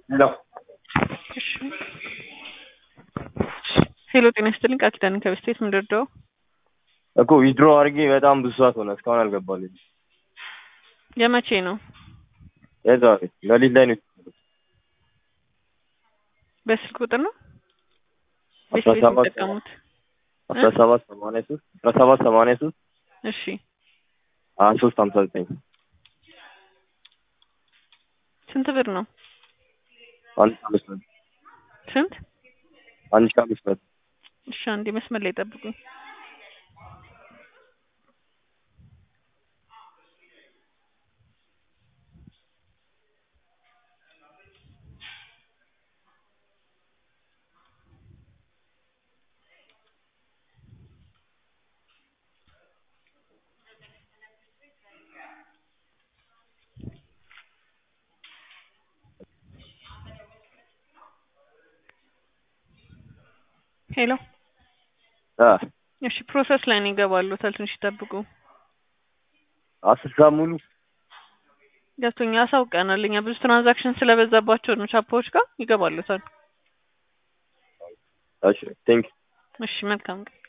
ሄሎ ሄሎ ጤና ይስጥልኝ ቃል ኪዳን ከበስቴት ምንድርደው እኮ ዊድሮ አድርጌ በጣም ብዙ ሰዓት ሆነ እስካሁን አልገባልኝ። የመቼ ነው? የዛሬ ሌሊት ላይ ነው በስልክ ቁጥር ነው አስራ ቤት ሰባት የሚጠቀሙት? አስራ ሰባት ሰማንያ ሶስት አስራ ሰባት ሰማንያ ሶስት እሺ ሀያ ሶስት ሀምሳ ዘጠኝ ስንት ብር ነው? አንድ ሺህ አምስት መቶ ስንት? አንድ ሺህ አምስት መቶ እሺ አንዴ መስመር ላይ ጠብቁኝ። ሄሎ አ እሺ ፕሮሰስ ላይ ነው ይገባሉ። ትንሽ ይጠብቁ። አስር ሰዓት ሙሉ ገብቶኛ አሳውቀናል። እኛ ብዙ ትራንዛክሽን ስለበዛባቸው ነው ቻፓዎች ጋር ይገባሉታል። እሺ ቴንክ እሺ መልካም ቀን